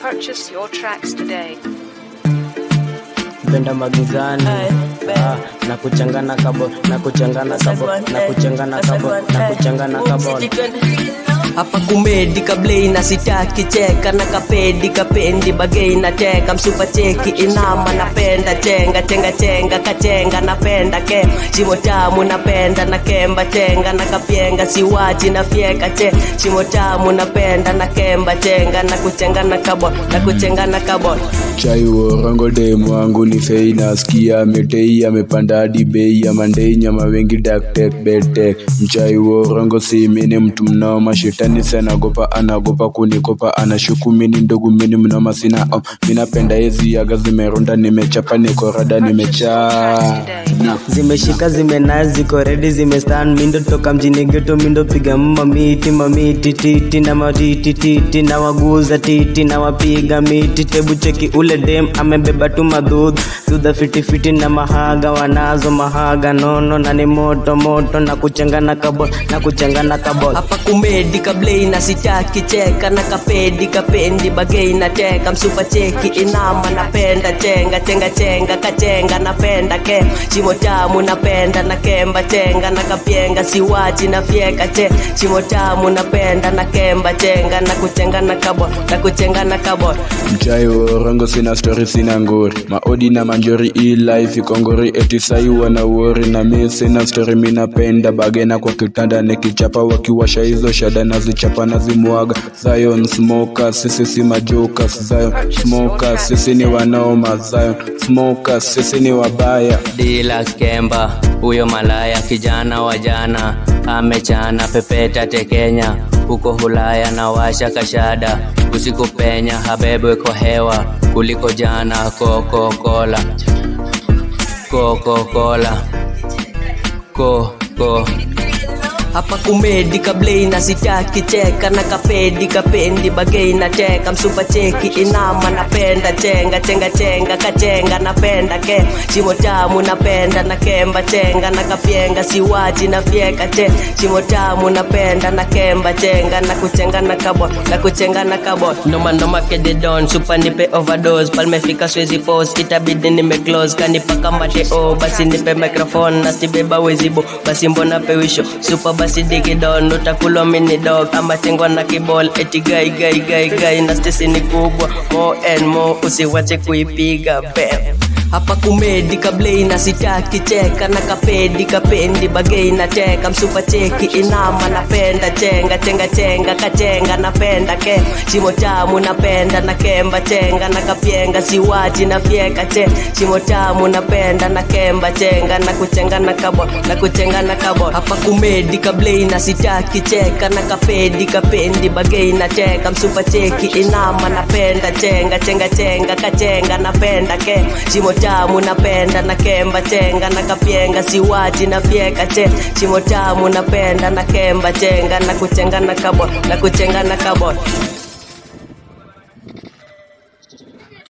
Purchase your tracks today. penda magizani ah, na kuchangana kabo na kuchangana kabo na kuchangana kabo na kuchangana kabo hapa kumedi kablei na sitaki cheka na kapedi kapendi bagei na teka msupa cheki inama napenda chenga chenga chenga kachenga napenda ke shimo tamu napenda na kemba chenga na kapyenga siwachi na fyeka che shimo tamu napenda na kemba chenga na kuchenga na kabo na kuchenga na kabo chai worongo demu wangu ni fei nasikia metei amepanda hadi bei ya mandei nyama wengi daktek betek mchai worongo simini mtu mnoma shetani sanagopa anagopa kunikopa anashuku mini ndogo mini mnoma sina um, minapenda hizi yaga zimerunda nimechapa nikorada nimechaa Today. zimeshika zimena ziko redi zimestan mindo toka mjini geto mindo piga mamiti mamiti titi na matiti titi na waguza titi na wapiga miti tebu cheki ule dem amebeba tu madhudhu dudha fitifiti na mahaga wanazo mahaga nono na ni moto moto na kuchangana kabo na kuchangana kabo hapa kumedi kablei na sitaki cheka na kapedi kapendi bagei na teka msupa cheki inama napenda chenga chenga chenga kachenga napenda ke shimo tamu napenda na kemba chenga na kapyenga siwachi na fyeka che shimo tamu napenda na kemba chenga na kuchenga na kabo na kuchenga na kabo mchai worongo sina stori sina ngori maodi na manjori hii life ikongori etisai wana wori na mi sina stori minapenda bagena kwa kitanda nikichapa wakiwasha hizo shada nazichapa nazimwaga zion smoker sisi si majoka zion smoker sisi ni wanaoma zion smoker sisi ni wabaya dila kemba huyo malaya kijana wa jana amechana pepeta tekenya huko hulaya na washa kashada usiku penya habebwe kwa hewa kuliko jana kokokola kokokola koko hapa kumedi kablei na sitaki cheka na kapedi kapendi bagei na teka msupa cheki inama napenda chenga chenga chenga kachenga napenda ke shimo tamu napenda na kemba chenga na kapyenga siwachi na fyeka che shimo tamu napenda na kemba chenga na kuchenga na kabo na kuchenga na kabo noma noma kede don supa nipe overdose palmefika swezi post itabidi nime close kanipaka mate o basi nipe microphone na sibeba wezibo basi mbona pewisho supa basi digi don utakulwa mini dog ama chengwa na kibol eti gai gai gai gai na stesi ni kubwa more and more usiwache kuipiga bam hapa kumedi kablei na sitaki cheka na kapedi kapendi bagei na teka msupa cheki inama napenda chenga chenga chenga kachenga napenda ke shimo tamu napenda na kemba chenga na kapyenga siwachi na fyeka che shimo tamu napenda na kemba chenga na kuchenga na kabo na kuchenga na kabo hapa kumedi kablei na sitaki cheka na kapedi kapendi bagei na teka msupa cheki inama napenda chenga chenga chenga kachenga napenda ke shimo tamu napenda na kemba chenga na kapyenga siwachi na fyeka che shimo tamu napenda na kemba chenga na kuchenga na kabo na kuchenga na kabo